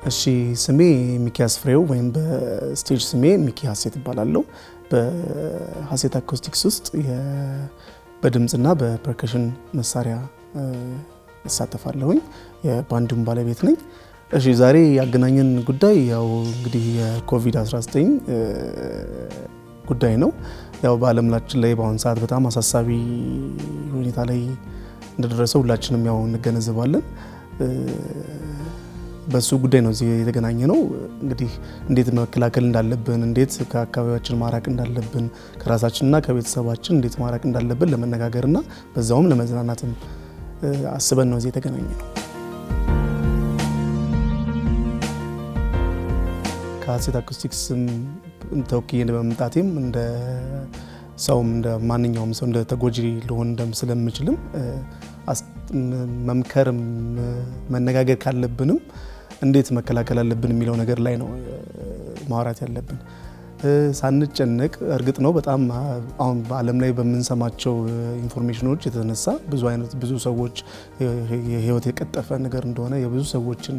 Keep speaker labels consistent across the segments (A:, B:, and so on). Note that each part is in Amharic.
A: እሺ ስሜ ሚኪያስ ፍሬው ወይም በስቴጅ ስሜ ሚኪ ሀሴት እባላለሁ። በሀሴት አኮስቲክስ ውስጥ በድምፅና በፐርከሽን መሳሪያ እሳተፋለሁኝ። የባንዱም ባለቤት ነኝ። እሺ ዛሬ ያገናኘን ጉዳይ ያው እንግዲህ የኮቪድ-19 ጉዳይ ነው። ያው በዓለማችን ላይ በአሁኑ ሰዓት በጣም አሳሳቢ ሁኔታ ላይ እንደደረሰ ሁላችንም ያው እንገነዘባለን። በሱ ጉዳይ ነው እዚህ የተገናኘ ነው። እንግዲህ እንዴት መከላከል እንዳለብን፣ እንዴት ከአካባቢያችን ማራቅ እንዳለብን፣ ከራሳችንና ከቤተሰባችን እንዴት ማራቅ እንዳለብን ለመነጋገርና በዛውም ለመዝናናትም አስበን ነው እዚህ የተገናኘ ነው። ከሀሴት አኮስቲክስም ተወክዬ በመምጣቴም እንደ ሰውም እንደ ማንኛውም ሰው እንደ ተጎጂ ልሆን ስለምችልም መምከርም መነጋገር ካለብንም እንዴት መከላከል አለብን የሚለው ነገር ላይ ነው ማውራት ያለብን። ሳንጨነቅ እርግጥ ነው በጣም አሁን በዓለም ላይ በምንሰማቸው ኢንፎርሜሽኖች የተነሳ ብዙ አይነት ብዙ ሰዎች የህይወት የቀጠፈ ነገር እንደሆነ የብዙ ሰዎችን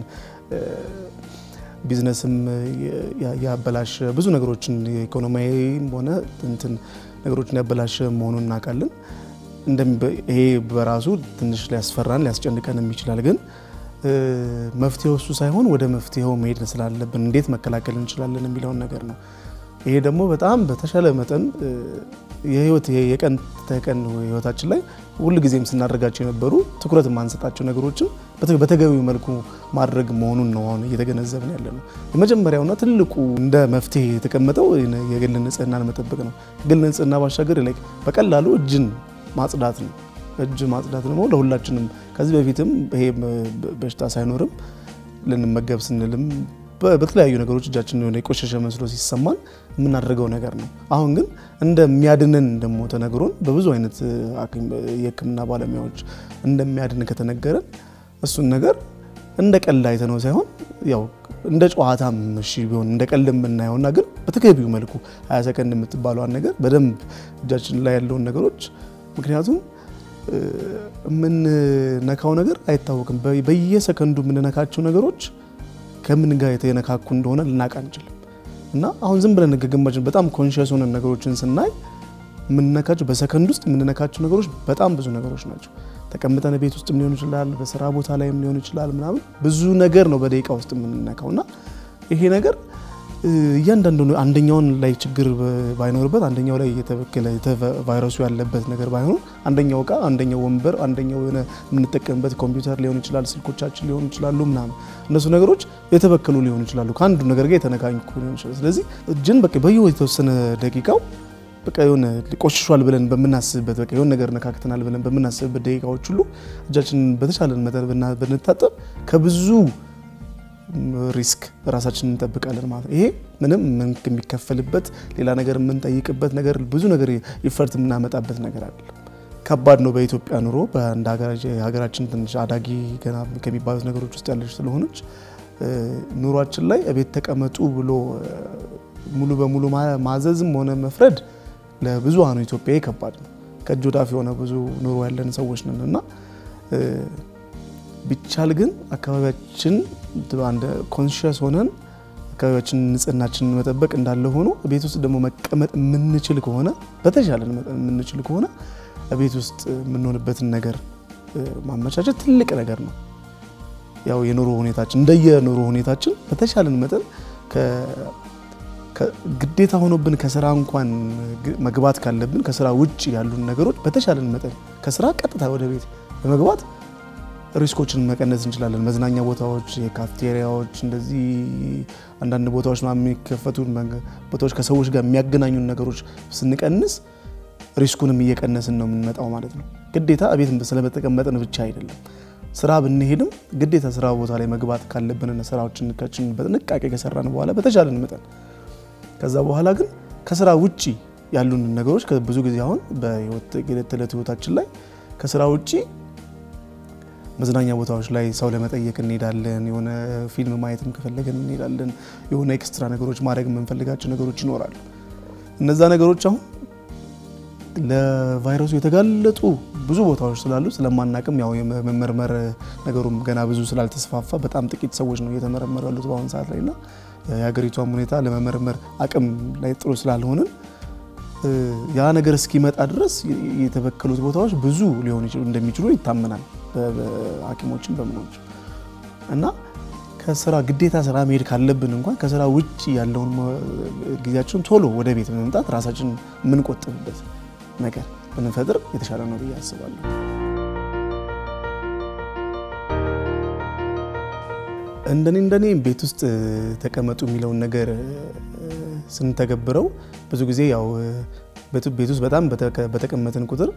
A: ቢዝነስም ያበላሸ ብዙ ነገሮችን የኢኮኖሚያዊም ሆነ እንትን ነገሮችን ያበላሸ መሆኑን እናውቃለን። ይሄ በራሱ ትንሽ ሊያስፈራን ሊያስጨንቀንም ይችላል። ግን መፍትሄው እሱ ሳይሆን ወደ መፍትሄው መሄድ ስላለብን እንዴት መከላከል እንችላለን የሚለውን ነገር ነው። ይሄ ደግሞ በጣም በተሻለ መጠን የህይወት የቀን ተቀን ህይወታችን ላይ ሁል ጊዜም ስናደርጋቸው የነበሩ ትኩረት የማንሰጣቸው ነገሮችን በተገቢው መልኩ ማድረግ መሆኑን ነው አሁን እየተገነዘብን ያለ ነው። የመጀመሪያውና ትልቁ እንደ መፍትሄ የተቀመጠው የግል ንጽህናን መጠበቅ ነው። ግል ንጽህና ባሻገር ላይ በቀላሉ እጅን ማጽዳት ነው። እጅ ማጽዳት ደግሞ ለሁላችንም ከዚህ በፊትም ይሄ በሽታ ሳይኖርም ልንመገብ ስንልም በተለያዩ ነገሮች እጃችን የሆነ የቆሸሸ መስሎ ሲሰማን የምናደርገው ነገር ነው። አሁን ግን እንደሚያድነን ደግሞ ተነግሮን በብዙ አይነት የሕክምና ባለሙያዎች እንደሚያድን ከተነገረን እሱን ነገር እንደ ቀልድ አይተነው ሳይሆን ያው እንደ ጨዋታም እሺ ቢሆን እንደ ቀልድ የምናየውና ግን በተገቢው መልኩ ሀያ ሰከንድ የምትባለዋን ነገር በደንብ እጃችን ላይ ያለውን ነገሮች ምክንያቱም የምንነካው ነገር አይታወቅም። በየሰከንዱ የምንነካቸው ነገሮች ከምን ጋር የተነካኩ እንደሆነ ልናውቅ አንችልም። እና አሁን ዝም ብለን ግግማችን በጣም ኮንሽስ ሆነን ነገሮችን ስናይ የምንነካቸው በሰከንድ ውስጥ የምንነካቸው ነገሮች በጣም ብዙ ነገሮች ናቸው። ተቀምጠን ቤት ውስጥም ሊሆን ይችላል፣ በስራ ቦታ ላይም ሊሆን ይችላል። ምናምን ብዙ ነገር ነው በደቂቃ ውስጥ የምንነካው እና ይሄ ነገር እያንዳንዱ አንደኛውን ላይ ችግር ባይኖርበት አንደኛው ላይ የተበከለ ቫይረሱ ያለበት ነገር ባይሆኑ አንደኛው እቃ፣ አንደኛው ወንበር፣ አንደኛው የሆነ የምንጠቀምበት ኮምፒውተር ሊሆን ይችላል፣ ስልኮቻችን ሊሆኑ ይችላሉ ምናምን እነሱ ነገሮች የተበከሉ ሊሆኑ ይችላሉ፣ ከአንዱ ነገር ጋር የተነካኩ ሊሆን ይችላል። ስለዚህ እጅን በቃ በየ የተወሰነ ደቂቃው በቃ የሆነ ቆሽሿል ብለን በምናስብበት በቃ የሆነ ነገር ነካክተናል ብለን በምናስብበት ደቂቃዎች ሁሉ እጃችንን በተቻለን መጠን ብንታጠብ ከብዙ ሪስክ ራሳችንን እንጠብቃለን ማለት ነው። ይሄ ምንም የሚከፈልበት ሌላ ነገር የምንጠይቅበት ነገር ብዙ ነገር ይፈርት የምናመጣበት ነገር አይደለም። ከባድ ነው። በኢትዮጵያ ኑሮ በአንድ ሀገራችን ትንሽ አዳጊ ገና ከሚባሉት ነገሮች ውስጥ ያለች ስለሆነች ኑሯችን ላይ እቤት ተቀመጡ ብሎ ሙሉ በሙሉ ማዘዝም ሆነ መፍረድ ለብዙሃኑ ኢትዮጵያዊ ከባድ ነው። ከእጅ ወዳፍ የሆነ ብዙ ኑሮ ያለን ሰዎች ነን እና ቢቻል ግን አካባቢያችን ኮንሽስ ሆነን አካባቢያችን ንጽህናችንን መጠበቅ እንዳለ ሆኖ ቤት ውስጥ ደግሞ መቀመጥ የምንችል ከሆነ በተሻለን መጠን የምንችል ከሆነ ቤት ውስጥ የምንሆንበትን ነገር ማመቻቸት ትልቅ ነገር ነው። ያው የኑሮ ሁኔታችን እንደየኑሮ ሁኔታችን በተሻለን መጠን ግዴታ ሆኖብን ከስራ እንኳን መግባት ካለብን ከስራ ውጭ ያሉን ነገሮች በተሻለን መጠን ከስራ ቀጥታ ወደ ቤት በመግባት ሪስኮችን መቀነስ እንችላለን። መዝናኛ ቦታዎች፣ የካፍቴሪያዎች፣ እንደዚህ አንዳንድ ቦታዎች የሚከፈቱ ቦታዎች ከሰዎች ጋር የሚያገናኙን ነገሮች ስንቀንስ ሪስኩንም እየቀነስን ነው የምንመጣው ማለት ነው። ግዴታ ቤት ስለመጠቀመጥን ብቻ አይደለም። ስራ ብንሄድም ግዴታ ስራ ቦታ ላይ መግባት ካለብንና ስራዎችን በጥንቃቄ ከሰራን በኋላ በተቻለን መጠን ከዛ በኋላ ግን ከስራ ውጭ ያሉን ነገሮች ብዙ ጊዜ አሁን በዕለት ተዕለት ህይወታችን ላይ ከስራ ውጭ መዝናኛ ቦታዎች ላይ ሰው ለመጠየቅ እንሄዳለን። የሆነ ፊልም ማየትም ከፈለገን እንሄዳለን። የሆነ ኤክስትራ ነገሮች ማድረግ የምንፈልጋቸው ነገሮች ይኖራሉ። እነዛ ነገሮች አሁን ለቫይረሱ የተጋለጡ ብዙ ቦታዎች ስላሉ ስለማናቅም ያው የመመርመር ነገሩም ገና ብዙ ስላልተስፋፋ በጣም ጥቂት ሰዎች ነው እየተመረመሩ ያሉት በአሁኑ ሰዓት ላይ እና የሀገሪቷም ሁኔታ ለመመርመር አቅም ላይ ጥሩ ስላልሆንን ያ ነገር እስኪመጣ ድረስ የተበከሉት ቦታዎች ብዙ ሊሆኑ እንደሚችሉ ይታመናል በሐኪሞችም በምኖች እና ከስራ ግዴታ ስራ መሄድ ካለብን እንኳን ከስራ ውጭ ያለውን ጊዜያችን ቶሎ ወደ ቤት በመምጣት ራሳችን የምንቆጥብበት ነገር ብንፈጥር የተሻለ ነው ብዬ አስባለሁ። እንደኔ እንደኔ ቤት ውስጥ ተቀመጡ የሚለውን ነገር ስንተገብረው ብዙ ጊዜ ያው ቤት ውስጥ በጣም በተቀመጥን ቁጥር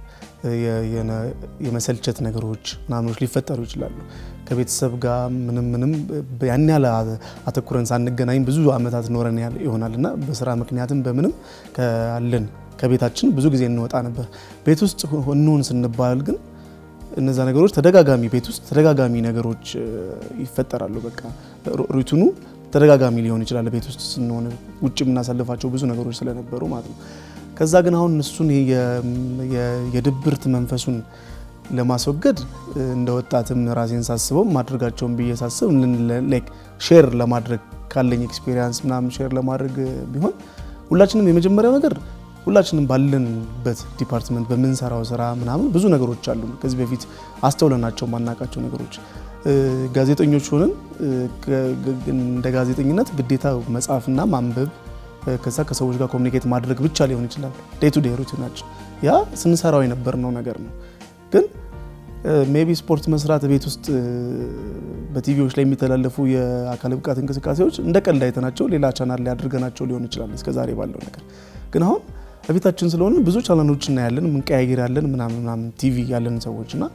A: የመሰልቸት ነገሮች ምናምኖች ሊፈጠሩ ይችላሉ። ከቤተሰብ ጋር ምንም ምንም ያን ያህል አተኩረን ሳንገናኝ ብዙ ዓመታት ኖረን ይሆናል እና በስራ ምክንያትም በምንም ካለን ከቤታችን ብዙ ጊዜ እንወጣ ነበር። ቤት ውስጥ እንሆን ስንባል ግን እነዛ ነገሮች ተደጋጋሚ ቤት ውስጥ ተደጋጋሚ ነገሮች ይፈጠራሉ። በቃ ሩቲኑ ተደጋጋሚ ሊሆን ይችላል። ቤት ውስጥ ስንሆን ውጭ የምናሳልፋቸው ብዙ ነገሮች ስለነበሩ ማለት ነው። ከዛ ግን አሁን እሱን የድብርት መንፈሱን ለማስወገድ እንደ ወጣትም ራሴን ሳስበው ማድረጋቸውን ብዬ ሳስብ ሼር ለማድረግ ካለኝ ኤክስፔሪንስ ምናምን ሼር ለማድረግ ቢሆን ሁላችንም የመጀመሪያው ነገር ሁላችንም ባለንበት ዲፓርትመንት በምንሰራው ስራ ምናምን ብዙ ነገሮች አሉ። ከዚህ በፊት አስተውለናቸው ማናቃቸው ነገሮች ጋዜጠኞች ሆነን እንደ ጋዜጠኝነት ግዴታ መጻፍና ማንበብ ከዛ ከሰዎች ጋር ኮሚኒኬት ማድረግ ብቻ ሊሆን ይችላል። ዴይ ቱ ዴይ ሩቲናችን ያ ስንሰራው የነበርነው ነገር ነው። ግን ሜቢ ስፖርት መስራት ቤት ውስጥ በቲቪዎች ላይ የሚተላለፉ የአካል ብቃት እንቅስቃሴዎች እንደ ቀልድ አይተናቸው ሌላ ቻናል ላይ አድርገናቸው ሊሆን ይችላል እስከዛሬ ባለው ነገር ግን አሁን በቤታችን ስለሆነ ብዙ ቻናሎች እናያለን፣ ምንቀያየር ያለን ምናምን ምናምን ቲቪ ያለን ሰዎች እና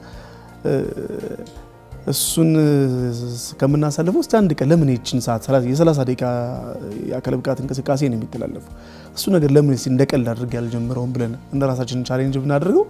A: እሱን ከምናሳልፈው እስቲ አንድ ቀን ለምን ይችን ሰዓት የ30 ደቂቃ የአካል ብቃት እንቅስቃሴ ነው የሚተላለፉ እሱ ነገር ለምን እንደ ቀልድ አድርጌ ያልጀምረውም ብለን እንደ ራሳችን ቻሌንጅ ብናደርገው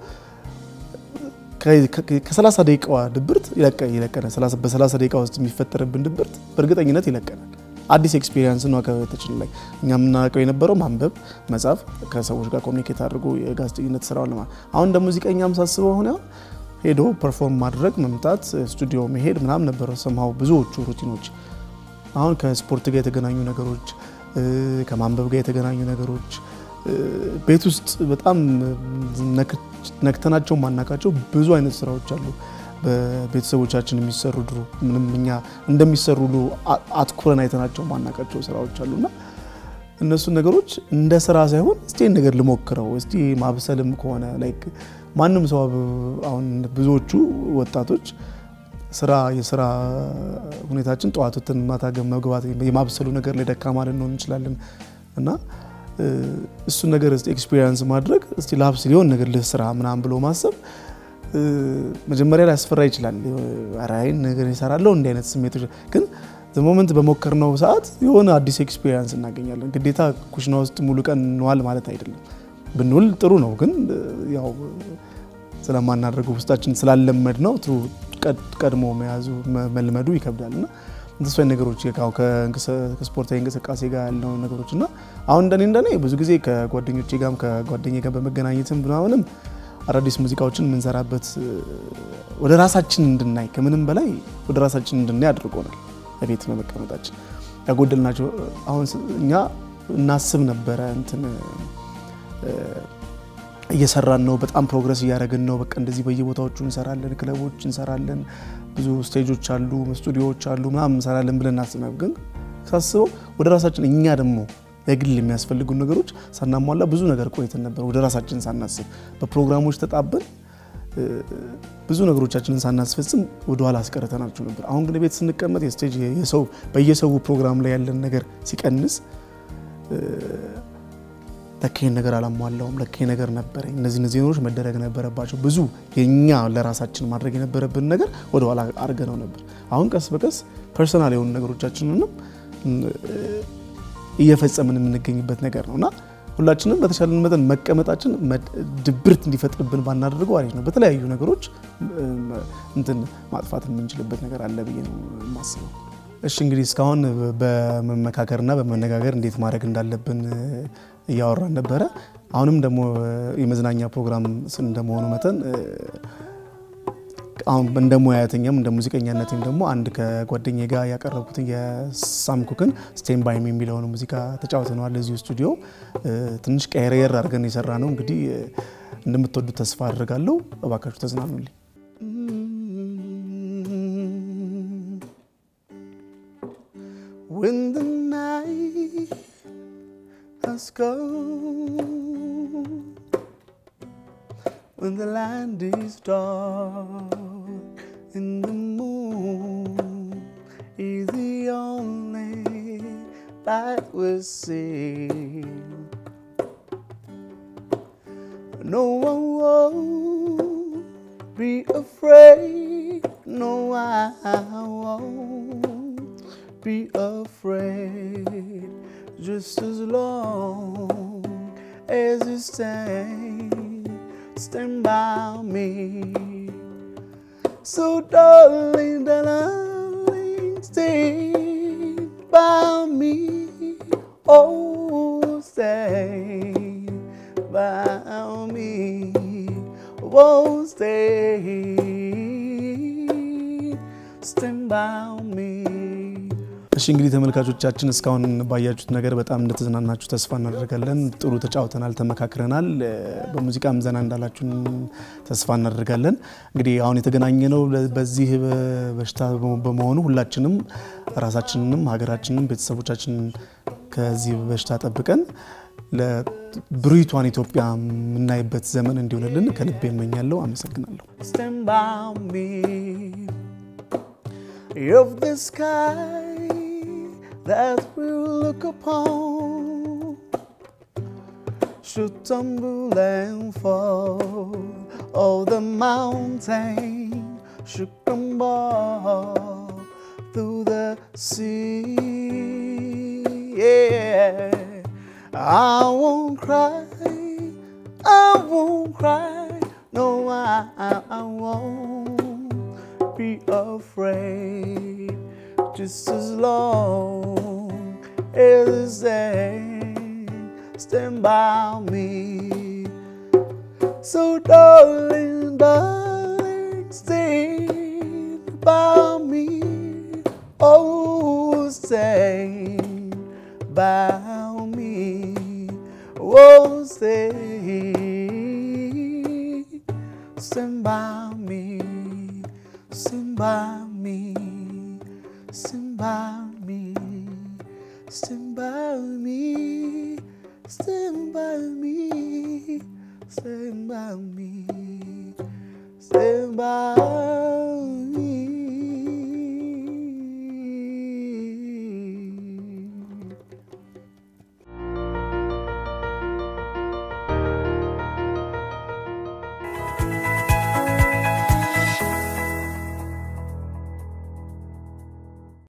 A: ከ30 ደቂቃዋ ድብርት ይለቀናል። በ30 ደቂቃ ውስጥ የሚፈጠርብን ድብርት በእርግጠኝነት ይለቀናል። አዲስ ኤክስፒሪየንስ ነው ከቤታችን ላይ እኛ የምናውቀው የነበረው ማንበብ፣ መጻፍ፣ ከሰዎች ጋር ኮሚኒኬት አድርጎ የጋዜጠኝነት ስራውን ለማ አሁን እንደ ሙዚቀኛም ሳስበው ሆነ ሄዶ ፐርፎርም ማድረግ መምጣት፣ ስቱዲዮ መሄድ ምናምን ነበረ ሰምሃው ብዙዎቹ ሩቲኖች። አሁን ከስፖርት ጋር የተገናኙ ነገሮች፣ ከማንበብ ጋር የተገናኙ ነገሮች ቤት ውስጥ በጣም ነክተናቸው ማናቃቸው ብዙ አይነት ስራዎች አሉ። በቤተሰቦቻችን የሚሰሩ ድሮ ምንም እኛ እንደሚሰሩ ሁሉ አትኩረን አይተናቸው ማናቃቸው ስራዎች አሉና እነሱን ነገሮች እንደ ስራ ሳይሆን እስቲ ነገር ልሞክረው እስቲ ማብሰልም ከሆነ ላይክ ማንም ሰው አሁን ብዙዎቹ ወጣቶች ስራ የስራ ሁኔታችን ጠዋት ወጥተን ማታ መግባት የማብሰሉ ነገር ላይ ደካማ ልንሆን እንችላለን እና እሱን ነገር ኤክስፒሪየንስ ማድረግ እስቲ ላብስ ሊሆን ነገር ልስራ ምናምን ብሎ ማሰብ መጀመሪያ ላይ ያስፈራ ይችላል። ራይን ነገር ይሰራለሁ እንዲህ አይነት ስሜቶች ግን ሞመንት በሞከርነው ሰዓት የሆነ አዲስ ኤክስፒሪየንስ እናገኛለን። ግዴታ ኩሽና ውስጥ ሙሉ ቀን እንዋል ማለት አይደለም። ብንውል ጥሩ ነው፣ ግን ያው ስለማናደርገው ውስጣችን ስላለመድ ነው ቀድሞ መያዙ መልመዱ ይከብዳል እና እንደሱ አይነት ነገሮች ከስፖርታዊ እንቅስቃሴ ጋር ያለው ነገሮች እና አሁን እንደኔ እንደኔ ብዙ ጊዜ ከጓደኞቼ ጋርም ከጓደኛ ጋር በመገናኘትም ምናምንም አዳዲስ ሙዚቃዎችን የምንሰራበት ወደ ራሳችን እንድናይ ከምንም በላይ ወደ ራሳችን እንድናይ አድርጎናል። በቤት በመቀመጣችን ያጎደልናቸው አሁን እኛ እናስብ ነበረ እንትን እየሰራን ነው፣ በጣም ፕሮግረስ እያደረግን ነው። በቃ እንደዚህ በየቦታዎቹ እንሰራለን፣ ክለቦች እንሰራለን፣ ብዙ ስቴጆች አሉ፣ ስቱዲዮዎች አሉ ምናምን እንሰራለን ብለን እናስብ ነበር። ግን ሳስበው ወደ ራሳችን እኛ ደግሞ የግል የሚያስፈልጉ ነገሮች ሳናሟላ ብዙ ነገር ቆይተን ነበር። ወደ ራሳችን ሳናስብ በፕሮግራሞች ተጣበን ብዙ ነገሮቻችንን ሳናስፈጽም ወደኋላ አስቀርተናቸው ነበር። አሁን ግን ቤት ስንቀመጥ የስቴጅ የሰው በየሰው ፕሮግራም ላይ ያለን ነገር ሲቀንስ ለካኝ ነገር አላሟላውም፣ ለካኝ ነገር ነበረኝ፣ እነዚህ እነዚህ ነገሮች መደረግ ነበረባቸው። ብዙ የኛ ለራሳችን ማድረግ የነበረብን ነገር ወደኋላ አድርገነው ነበር። አሁን ቀስ በቀስ ፐርሰናል የሆኑ ነገሮቻችንንም እየፈጸምን የምንገኝበት ነገር ነው እና ሁላችንም በተሻለን መጠን መቀመጣችን ድብርት እንዲፈጥርብን ባናደርገው አሪፍ ነው። በተለያዩ ነገሮች እንትን ማጥፋት የምንችልበት ነገር አለ ብዬ ነው የማስበው። እሺ እንግዲህ እስካሁን በመመካከርና በመነጋገር እንዴት ማድረግ እንዳለብን እያወራን ነበረ። አሁንም ደግሞ የመዝናኛ ፕሮግራም እንደመሆኑ መጠን አሁን እንደ ሙያተኛም እንደ ሙዚቀኛነትም ደግሞ አንድ ከጓደኛ ጋር ያቀረብኩትን የሳምኩክን ስቴን ባይም የሚለውን ሙዚቃ ተጫውተነዋል እዚሁ ስቱዲዮ። ትንሽ ቀየር አድርገን የሰራ ነው። እንግዲህ እንደምትወዱት ተስፋ አድርጋለሁ። እባካችሁ ተዝናኑልኝ። When the night has come, when the land is dark and the moon is the only light we see. No one won't be afraid. No, I won't be afraid. Just as long as you stand, stand by me. So, darling, darling, stay by me. Oh, stay by me. Won't stay, stand by me. እሺ እንግዲህ ተመልካቾቻችን እስካሁን ባያችሁት ነገር በጣም እንደተዝናናችሁ ተስፋ እናደርጋለን። ጥሩ ተጫውተናል፣ ተመካክረናል። በሙዚቃም ዘና እንዳላችሁን ተስፋ እናደርጋለን። እንግዲህ አሁን የተገናኘ ነው በዚህ በሽታ በመሆኑ ሁላችንም ራሳችንንም ሀገራችንን ቤተሰቦቻችንን ከዚህ በሽታ ጠብቀን ለብሩይቷን ኢትዮጵያ የምናይበት ዘመን እንዲሆንልን ከልቤ እመኛለሁ። አመሰግናለሁ። Stand by me of the sky that we look upon should tumble and fall, all the mountain should crumble through the sea. Yeah, I won't cry, I won't cry, no, I, I, I won't be afraid. Just as long as you stand, stand by me. So, darling, darling, stand by me. Oh, stand by me. Oh, stay, stand by me, stand by me, stand by me, stand by me, stand by me, stand by me, stand by